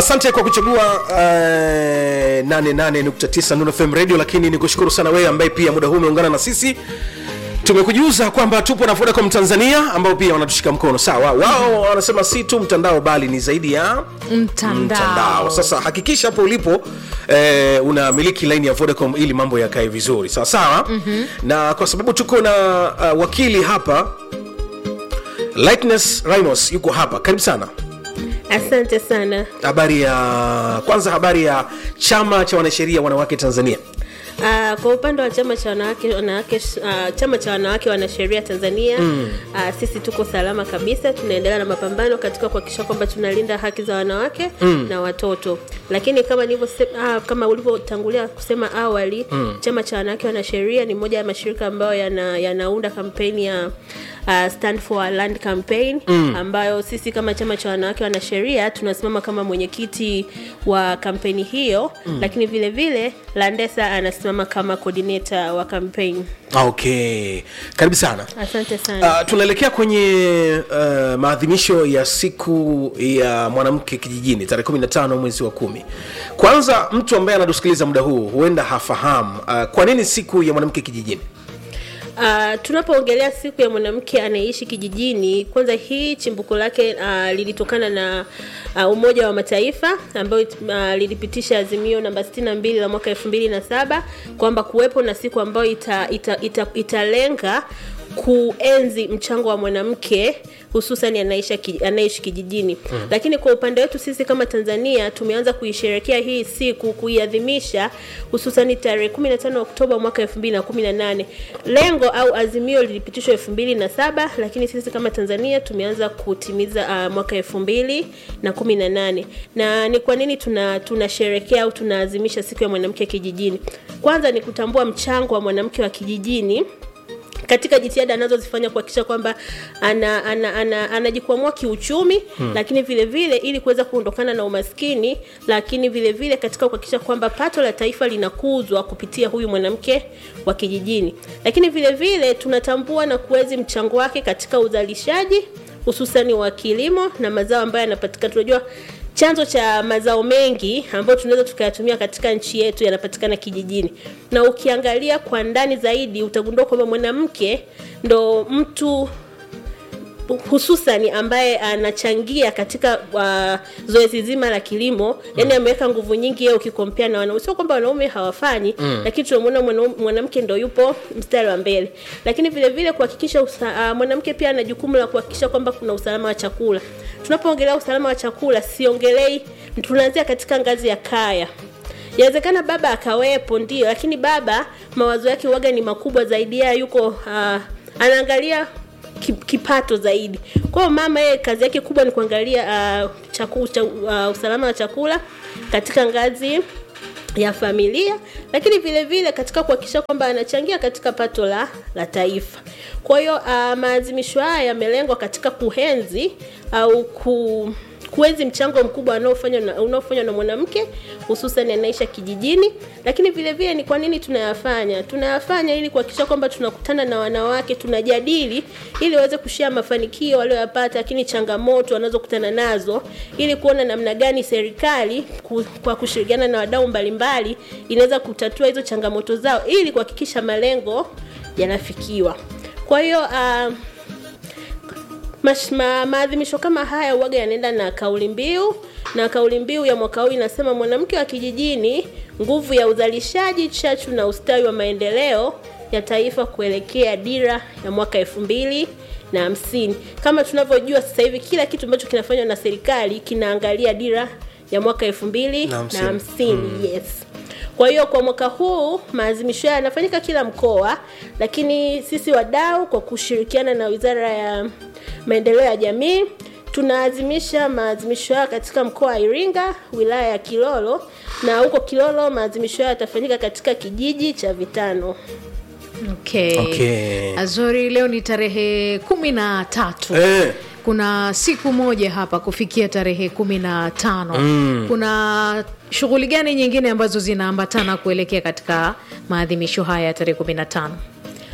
asante kwa kuchagua uh, 88.9 Nuru FM radio lakini ni kushukuru sana wewe ambaye pia muda huu umeungana na sisi tumekujuza kwamba tupo na Vodacom Tanzania ambao pia wanatushika mkono sawa wao wanasema si tu mtandao bali ni zaidi ya mtandao sasa hakikisha hapo ulipo eh, unamiliki laini ya Vodacom ili mambo yakae vizuri sawa sawa mm-hmm. na kwa sababu tuko na uh, wakili hapa Lightness Rhinos yuko hapa karibu sana Asante sana. habari ya kwanza habari ya chama cha wanasheria wanawake Tanzania Uh, kwa upande wa chama cha wanawake wanawake uh, chama cha wanawake wanasheria Tanzania mm. uh, sisi tuko salama kabisa, tunaendelea na mapambano katika kuhakikisha kwamba tunalinda haki za wanawake mm. na watoto. Lakini kama nilivyosema, uh, kama ulivyotangulia kusema awali mm. chama cha wanawake wanasheria ni moja ya mashirika ambayo yana, yanaunda kampeni ya uh, Stand for Our Land campaign mm. ambayo sisi kama chama cha wanawake wanasheria tunasimama kama mwenyekiti wa kampeni hiyo mm. lakini vile vile Landesa anasimama kama coordinator wa campaign. okay karibu sana Asante sana. Uh, tunaelekea kwenye uh, maadhimisho ya siku ya mwanamke kijijini tarehe 15 mwezi wa kumi kwanza mtu ambaye anatusikiliza muda huu huenda hafahamu uh, kwa nini siku ya mwanamke kijijini Uh, tunapoongelea siku ya mwanamke anayeishi kijijini, kwanza hii chimbuko lake uh, lilitokana na uh, Umoja wa Mataifa ambayo uh, lilipitisha azimio namba 62 la mwaka 2007 kwamba kuwepo na siku ambayo ita, ita, ita, italenga kuenzi mchango wa mwanamke hususan anaishi ki- anaishi kijijini mm. Lakini kwa upande wetu sisi kama Tanzania tumeanza kuisherekea hii siku kuiadhimisha hususan tarehe 15 Oktoba mwaka 2018. Lengo au azimio lilipitishwa 2007 lakini sisi kama Tanzania tumeanza kutimiza uh, mwaka 2018. Na ni kwa nini tuna tunasherekea au tunaazimisha siku ya mwanamke kijijini? Kwanza ni kutambua mchango wa mwanamke wa kijijini katika jitihada anazozifanya kuhakikisha kwamba ana, ana, ana, anajikwamua kiuchumi hmm. Lakini vile vile ili kuweza kuondokana na umaskini, lakini vile vile katika kuhakikisha kwamba pato la taifa linakuzwa kupitia huyu mwanamke wa kijijini. Lakini vile vile tunatambua na kuwezi mchango wake katika uzalishaji hususani wa kilimo na mazao ambayo yanapatikana. Tunajua chanzo cha mazao mengi ambayo tunaweza tukayatumia katika nchi yetu yanapatikana kijijini, na ukiangalia kwa ndani zaidi utagundua kwamba mwanamke ndo mtu hususani ambaye anachangia katika uh, zoezi zima la kilimo mm. Yani ameweka nguvu nyingi yeye ukikompea na wanaume. Sio kwamba wanaume hawafanyi mm. Lakini tunamwona mwanau- mwanamke ndo yupo mstari wa mbele, lakini vile vile kuhakikisha usa- uh, mwanamke pia ana jukumu la kuhakikisha kwamba kuna usalama wa chakula. Tunapoongelea usalama wa chakula, siongelei, tunaanzia katika ngazi ya kaya Yawezekana baba akawepo ndio, lakini baba mawazo yake waga ni makubwa zaidi, yeye yuko uh, anaangalia ki- kipato zaidi. Kwa hiyo mama yeye kazi yake kubwa ni kuangalia uh, chaku, cha, uh, usalama wa chakula katika ngazi ya familia, lakini vile vile katika kuhakikisha kwamba anachangia katika pato la, la taifa. Kwa hiyo uh, maadhimisho haya yamelengwa katika kuhenzi au ku kuenzi mchango mkubwa unaofanywa na, unaofanywa na mwanamke hususan anaisha kijijini. Lakini vile vile ni kwa nini tunayafanya? Tunayafanya ili kuhakikisha kwamba tunakutana na wanawake, tunajadili ili waweze kushare mafanikio walioyapata, lakini changamoto wanazokutana nazo, ili kuona namna gani serikali ku, kwa kushirikiana na wadau mbalimbali inaweza kutatua hizo changamoto zao ili kuhakikisha malengo yanafikiwa. Kwa hiyo uh, Mash- ma, maadhimisho kama haya uwaga yanaenda na kauli mbiu na kauli mbiu ya mwaka huu inasema mwanamke wa kijijini, nguvu ya uzalishaji, chachu na ustawi wa maendeleo ya taifa kuelekea dira ya mwaka elfu mbili na hamsini. Kama tunavyojua sasa hivi kila kitu ambacho kinafanywa na serikali kinaangalia dira ya mwaka elfu mbili Na na hamsini. hamsini. Yes. Kwa hiyo kwa mwaka huu maadhimisho haya yanafanyika kila mkoa, lakini sisi wadau kwa kushirikiana na Wizara ya Maendeleo ya Jamii tunaazimisha maadhimisho haya katika mkoa wa Iringa, wilaya ya Kilolo, na huko Kilolo maadhimisho haya yatafanyika katika kijiji cha Vitano. okay. Okay. azori leo ni tarehe kumi na tatu eh, kuna siku moja hapa kufikia tarehe kumi na tano mm. kuna shughuli gani nyingine ambazo zinaambatana kuelekea katika maadhimisho haya ya tarehe kumi na tano Uh,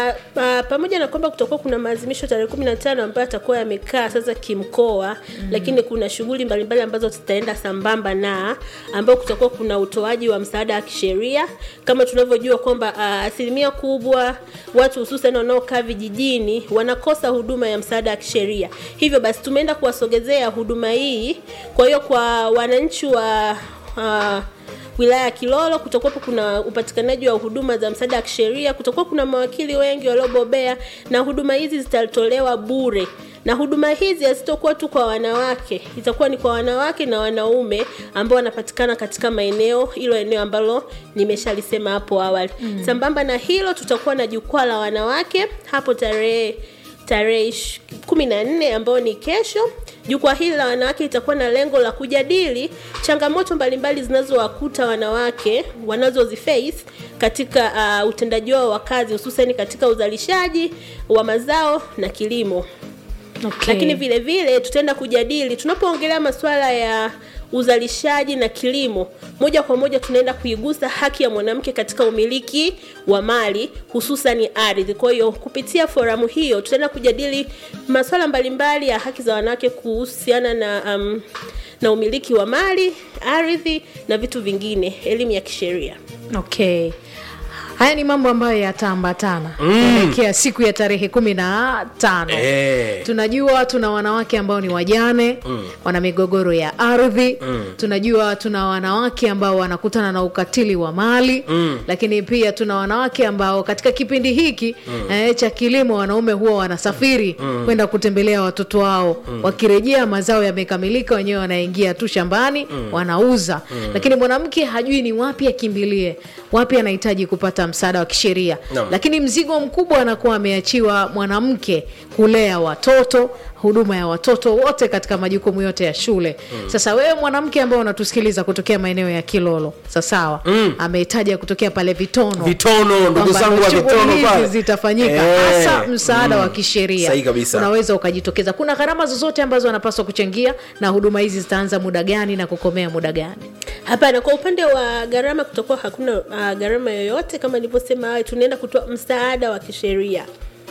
na uh, pamoja na kwamba kutakuwa kuna maazimisho tarehe kumi na tano ambayo atakuwa yamekaa sasa kimkoa mm. lakini kuna shughuli mbalimbali ambazo zitaenda sambamba na ambao kutakuwa kuna utoaji wa msaada wa kisheria kama tunavyojua kwamba uh, asilimia kubwa watu hususan wanaokaa vijijini wanakosa huduma ya msaada wa kisheria hivyo basi tumeenda kuwasogezea huduma hii kwa hiyo kwa wananchi wa uh, wilaya ya Kilolo kutakuwapo kuna upatikanaji wa huduma za msaada wa kisheria, kutakuwa kuna mawakili wengi waliobobea, na huduma hizi zitatolewa bure na huduma hizi hazitakuwa tu kwa wanawake, itakuwa ni kwa wanawake na wanaume ambao wanapatikana katika maeneo hilo eneo ambalo nimeshalisema hapo awali. Mm. Sambamba na hilo, tutakuwa na jukwaa la wanawake hapo tarehe tarehe ish- kumi na nne ambayo ni kesho. Jukwaa hili la wanawake litakuwa na lengo la kujadili changamoto mbalimbali zinazowakuta wanawake wanazoziface katika uh, utendaji wao wa kazi hususani katika uzalishaji wa mazao na kilimo Okay. lakini vile vile tutaenda kujadili tunapoongelea masuala ya uzalishaji na kilimo moja kwa moja tunaenda kuigusa haki ya mwanamke katika umiliki wa mali hususan ardhi kwa hiyo kupitia foramu hiyo tutaenda kujadili masuala mbalimbali ya haki za wanawake kuhusiana na um, na umiliki wa mali ardhi na vitu vingine elimu ya kisheria okay haya ni mambo ambayo yataambatana kuelekea siku ya tarehe kumi na tano Eh. tunajua tuna wanawake ambao ni wajane mm. wana migogoro ya ardhi mm. tunajua tuna wanawake ambao wanakutana na ukatili wa mali mm. lakini pia tuna wanawake ambao katika kipindi hiki mm. eh, cha kilimo wanaume huwa wanasafiri mm. kwenda kutembelea watoto wao mm. wakirejea mazao yamekamilika wenyewe wanaingia tu shambani mm. wanauza mm. lakini mwanamke hajui ni wapi akimbilie wapi anahitaji kupata msaada wa kisheria Naam. lakini mzigo mkubwa anakuwa ameachiwa mwanamke kulea watoto huduma ya watoto wote katika majukumu yote ya shule mm. sasa wewe mwanamke ambao unatusikiliza kutokea maeneo ya kilolo sasawa mm. amehitaja kutokea pale vitono Vitono, ndugu Kwamba zangu wa shughuli Vitono hizi pale. zitafanyika Eh, hasa msaada wa kisheria Sahihi kabisa. unaweza ukajitokeza kuna gharama zozote ambazo wanapaswa kuchangia na huduma hizi zitaanza muda gani na kukomea muda gani Hapana, kwa upande wa gharama kutakuwa hakuna uh, gharama yoyote. Kama nilivyosema awali, tunaenda kutoa msaada wa kisheria.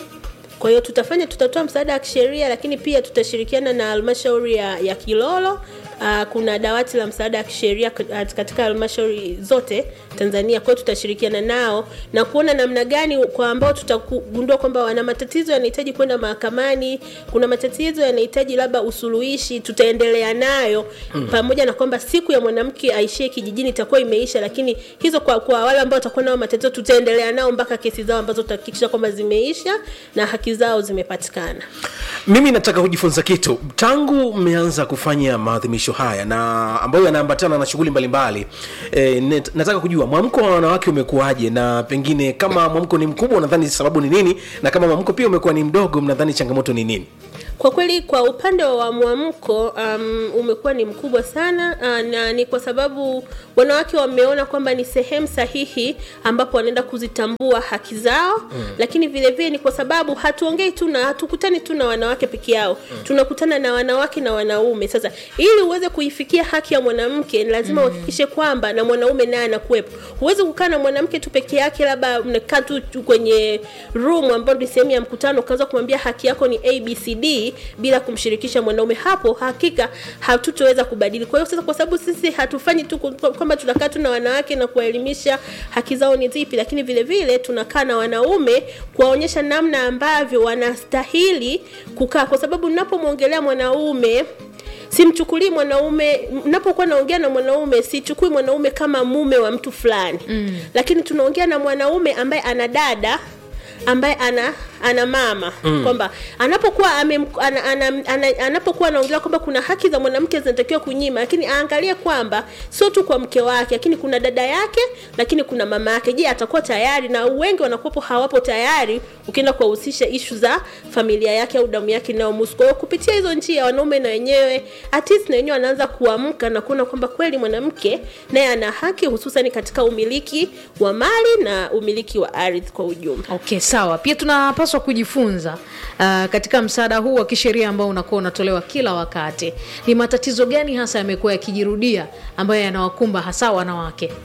Kwa hiyo tutafanya, tutatoa msaada wa kisheria, lakini pia tutashirikiana na halmashauri ya, ya Kilolo. Uh, kuna dawati la msaada wa kisheria kat- katika halmashauri zote Tanzania. Kwa hiyo tutashirikiana nao na kuona namna gani kwa ambao tutagundua kwamba wana matatizo yanahitaji kwenda mahakamani, kuna matatizo yanahitaji labda usuluhishi, tutaendelea nayo mm. pamoja na kwamba siku ya mwanamke aishie kijijini itakuwa imeisha, lakini hizo kwa, kwa wale ambao watakuwa nao matatizo tutaendelea nao mpaka kesi zao ambazo tutahakikisha kwamba zimeisha na haki zao zimepatikana. mimi nataka kujifunza kitu tangu mmeanza kufanya maadhimisho haya na ambayo yanaambatana na shughuli mbalimbali e, net, nataka kujua mwamko wa wanawake umekuwaje na pengine kama mwamko ni mkubwa unadhani sababu ni nini na kama mwamko pia umekuwa ni mdogo mnadhani changamoto ni nini Kwa kweli kwa upande wa mwamko um, umekuwa ni mkubwa sana uh, na ni kwa sababu wanawake wameona kwamba ni sehemu sahihi ambapo wanaenda kuzitambua haki zao mm. Lakini vile vile ni kwa sababu hatuongei tu na hatukutani tu na wanawake peke yao mm. Tunakutana na wanawake na wanaume. Sasa ili uweze kuifikia haki ya mwanamke ni lazima uhakikishe kwamba na mwanaume naye anakuwepo. Huwezi kukaa na mwanamke tu peke yake, labda mnakaa tu tu kwenye room ambayo ni sehemu ya mkutano, ukaanza kumwambia haki yako ni abcd bila kumshirikisha mwanaume, hapo hakika hatutoweza kubadili. Kwa hiyo sasa, kwa sababu sisi hatufanyi tu ku- kwamba tunakaa tu na wanawake na kuwaelimisha haki zao ni zipi, lakini vile vile tunakaa na wanaume kuwaonyesha namna ambavyo wanastahili kukaa, kwa sababu ninapomwongelea mwanaume simchukulii mwanaume napokuwa naongea na mwanaume sichukui mwanaume kama mume wa mtu fulani mm. lakini tunaongea na mwanaume ambaye ana dada ambaye ana ana mama mm. kwamba anapokuwa ame, ana, ana, ana, anapokuwa anaongelea kwamba kuna haki za mwanamke zinatakiwa kunyima, lakini aangalie kwamba sio tu kwa mke wake, lakini kuna dada yake, lakini kuna mama yake. Je, atakuwa tayari? Na wengi wanakuwepo hawapo tayari, ukienda kuwahusisha ishu za familia yake au damu yake inayomhusu. Kwa hiyo kupitia hizo njia, wanaume na wenyewe at least na wenyewe wanaanza kuamka na kuona kwamba kweli mwanamke naye ana haki, hususan katika umiliki wa mali na umiliki wa ardhi kwa ujumla. okay sawa pia tunapaswa kujifunza uh, katika msaada huu wa kisheria ambao unakuwa unatolewa kila wakati ni matatizo gani hasa yamekuwa yakijirudia ambayo yanawakumba hasa wanawake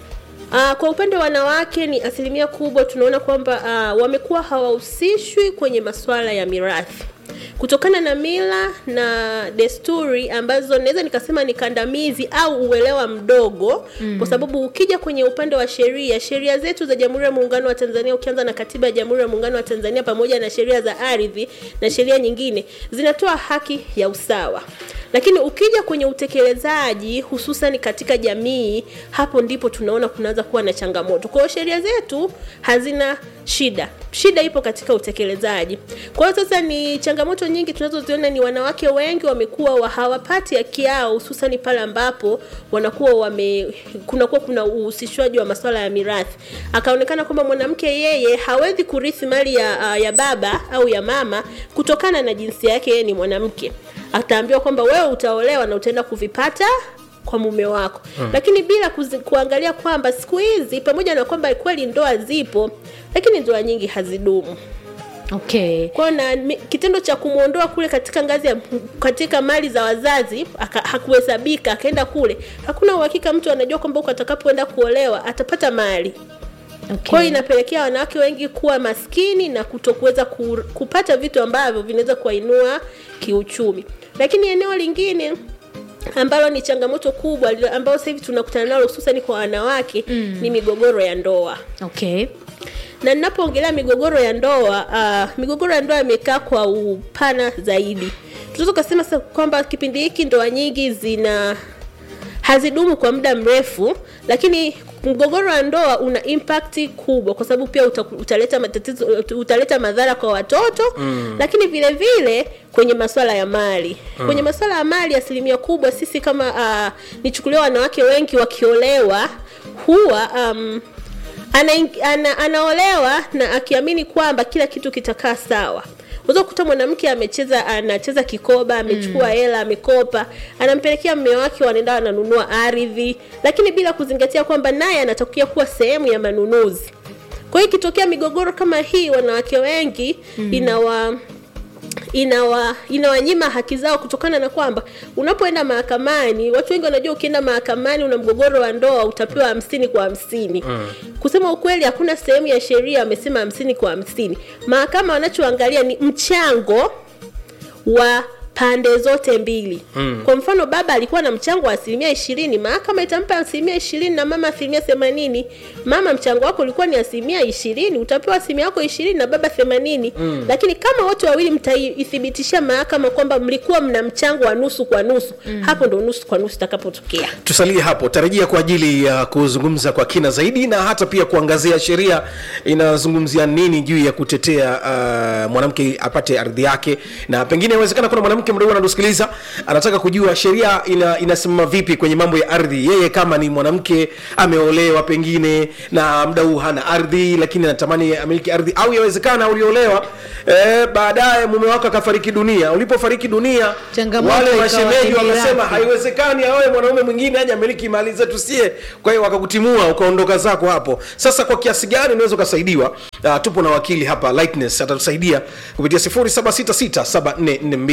Uh, kwa upande wa wanawake ni asilimia kubwa tunaona kwamba uh, wamekuwa hawahusishwi kwenye masuala ya mirathi kutokana na mila na desturi ambazo naweza nikasema ni kandamizi au uelewa mdogo mm. kwa sababu ukija kwenye upande wa sheria sheria zetu za jamhuri ya muungano wa tanzania ukianza na katiba ya jamhuri ya muungano wa tanzania pamoja na sheria za ardhi na sheria nyingine zinatoa haki ya usawa lakini ukija kwenye utekelezaji hususan katika jamii hapo ndipo tunaona kunaanza kuwa na changamoto kwa hiyo sheria zetu hazina shida shida ipo katika utekelezaji kwa hiyo sasa ni changamoto nyingi tunazoziona ni wanawake wengi wamekuwa wa hawapati haki yao hususani pale ambapo wanakuwa wame kunakuwa kuna uhusishwaji wa masuala ya mirathi akaonekana kwamba mwanamke yeye hawezi kurithi mali ya, ya baba au ya mama kutokana na jinsia yake yeye ni mwanamke ataambiwa kwamba wewe utaolewa na utaenda kuvipata kwa mume wako hmm. lakini bila kuzi, kuangalia kwamba siku hizi pamoja na kwamba kweli ndoa zipo lakini ndoa nyingi hazidumu okay kwao na mi- kitendo cha kumwondoa kule katika ngazi ya katika mali za wazazi aka, hakuhesabika akaenda kule hakuna uhakika mtu anajua kwamba huko atakapoenda kuolewa atapata mali okay. kwa hiyo inapelekea wanawake wengi kuwa maskini na kutokuweza ku, kupata vitu ambavyo vinaweza kuwainua kiuchumi lakini eneo lingine ambalo ni changamoto kubwa li- ambalo sasa hivi tunakutana nalo hususani kwa wanawake mm. ni migogoro ya ndoa okay na ninapoongelea migogoro ya ndoa uh, migogoro ya ndoa imekaa kwa upana zaidi tunaweza ukasema sasa kwamba kipindi hiki ndoa nyingi zina hazidumu kwa muda mrefu lakini mgogoro wa ndoa una impact kubwa kwa sababu pia uta, utaleta matatizo utaleta madhara kwa watoto mm. lakini vile vile kwenye masuala ya mali mm. kwenye masuala ya mali asilimia kubwa sisi kama uh, nichukulia wanawake wengi wakiolewa huwa um, ana, ana, anaolewa na akiamini kwamba kila kitu kitakaa sawa unaweza kukuta mwanamke amecheza anacheza kikoba amechukua hela amekopa anampelekea mme wake wanaenda wananunua ardhi lakini bila kuzingatia kwamba naye anatakia kuwa sehemu ya manunuzi kwa hiyo ikitokea migogoro kama hii wanawake wengi mm. inawa inawa inawanyima haki zao kutokana na kwamba unapoenda mahakamani watu wengi wanajua ukienda mahakamani una mgogoro wa ndoa utapewa hamsini kwa hamsini mm. kusema ukweli hakuna sehemu ya sheria amesema hamsini kwa hamsini mahakama wanachoangalia ni mchango wa pande zote mbili mm. kwa mfano baba alikuwa na mchango wa asilimia ishirini mahakama itampa asilimia ishirini na mama asilimia themanini mama mchango wako ulikuwa ni asilimia ishirini utapewa asilimia yako ishirini na baba themanini mm. lakini kama wote wawili mtaithibitishia mahakama kwamba mlikuwa mna mchango wa nusu kwa nusu mm. hapo ndo nusu kwa nusu itakapotokea tusalie hapo tarajia kwa ajili ya kuzungumza kwa kina zaidi na hata pia kuangazia sheria inazungumzia nini juu ya kutetea uh, mwanamke apate ardhi yake na pengine inawezekana kuna mwanamke mdogo anatusikiliza anataka kujua sheria ina, inasimama vipi kwenye mambo ya ardhi yeye kama ni mwanamke ameolewa pengine na mda huu hana ardhi lakini anatamani amiliki ardhi au yawezekana uliolewa eh, baadaye mume wako akafariki dunia ulipofariki dunia Changamoto wale ikawa mashemeji kimirathi. wakasema haiwezekani awe mwanaume mwingine aje amiliki mali zetu sie kwa hiyo wakakutimua ukaondoka zako hapo sasa kwa kiasi gani unaweza ukasaidiwa uh, tupo na wakili hapa lightness atatusaidia kupitia 07667442